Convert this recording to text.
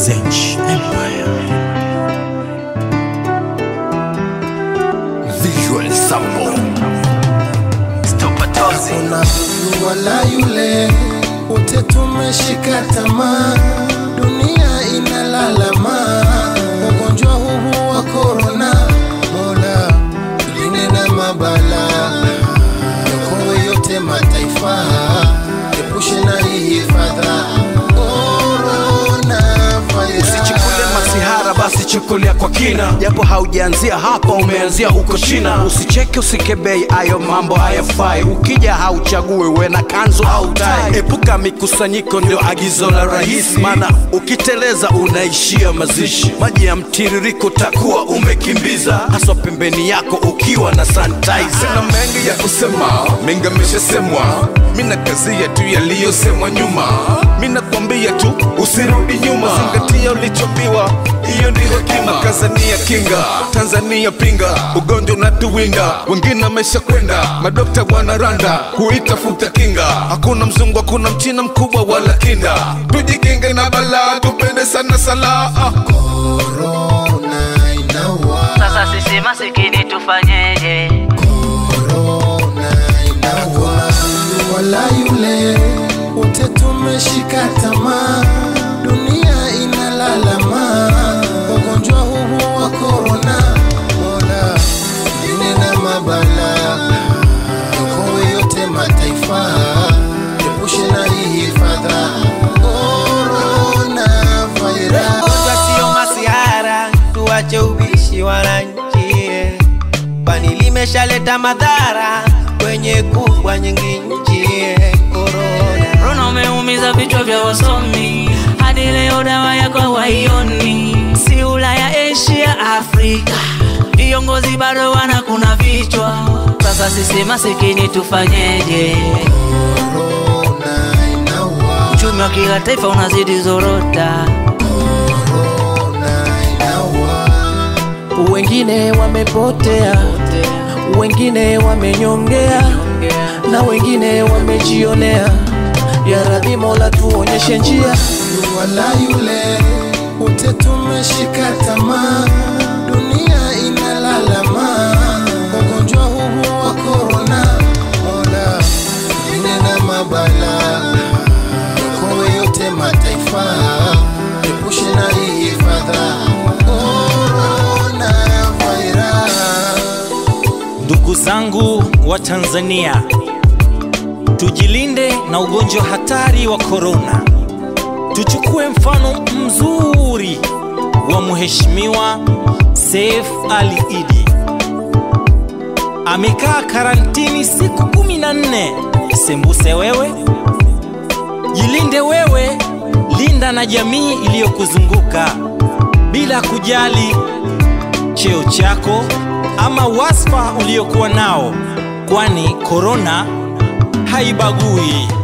Zenj Empire. Visual Sample. Stopatozi. Kuna huyu wala yule, wote tumeshika tamaa, dunia inalalama, ugonjwa huu wa korona. Mola tulinde na mabala, yokoe yote mataifa, epushe na hii fadha korona Usichukule masihara basi chukulia kwa kina, japo haujaanzia hapa, umeanzia huko China. Usicheke usikebei, ayo mambo hayafai. Ukija hauchague uwe na kanzu au tai. Epuka mikusanyiko, ndio agizo la rais, maana ukiteleza unaishia mazishi. Maji ya mtiririko takuwa umekimbiza, haswa pembeni yako ukiwa na sanitizer. Sina mengi ya kusema, mengi ameshasemwa. Mina kazi yetu yaliyosemwa nyuma, mina kwambia tu usirudi nyuma, zingatia ulichopiwa, hiyo ndio hekima. Tanzania kinga, Tanzania pinga, ugonjwa unatuwinda, wengine wamesha kwenda, madokta wanaranda kuitafuta kinga. Hakuna mzungu, hakuna mchina mkubwa wala kinda, tujikinge na balaa, tupende sana sala ah. korona inaua, Sasa sisi masikini tufanyeje? korona inaua. Huyu wala yule, wote tumeshika tamaa, dunia inalalama, ugonjwa huu wa korona. Mola tulinde na mabala, yokoe yote mataifa, epushe na hii fadha korona virus. Ugonjwa sio masihara, tuache ubishi wananchi, kwani limeshaleta madhara kwenye kubwa nyingi nchi. Korona Corona umeumiza vichwa vya wasomi, hadi leo dawa yako hawaioni. Si Ulaya, Asia, Afrika, viongozi bado wanakuna vichwa. Sasa sisi masikini tufanyeje? Korona inaua, Uchumi wa kila taifa unazidi zorota. korona inaua. wengine wamepotea, wengine wamenyongea, na wengine wamejionea. Ya Rabbi Mola tuonyeshe njia. Huyu wala yule, wote tumeshika tamaa, dunia inalalama, ugonjwa huu wa korona. Mola tulinde na mabala, yokoe yote mataifa, epushe na hii fadha korona virus. Ndugu zangu wa Tanzania, tujilinde na ugonjwa hatari wa korona. Tuchukue mfano mzuri wa Mheshimiwa Seif Ali Idi. Amekaa karantini siku kumi na nne. Sembuse wewe, jilinde wewe, linda na jamii iliyokuzunguka bila kujali cheo chako ama wasfa uliokuwa nao, kwani korona haibagui.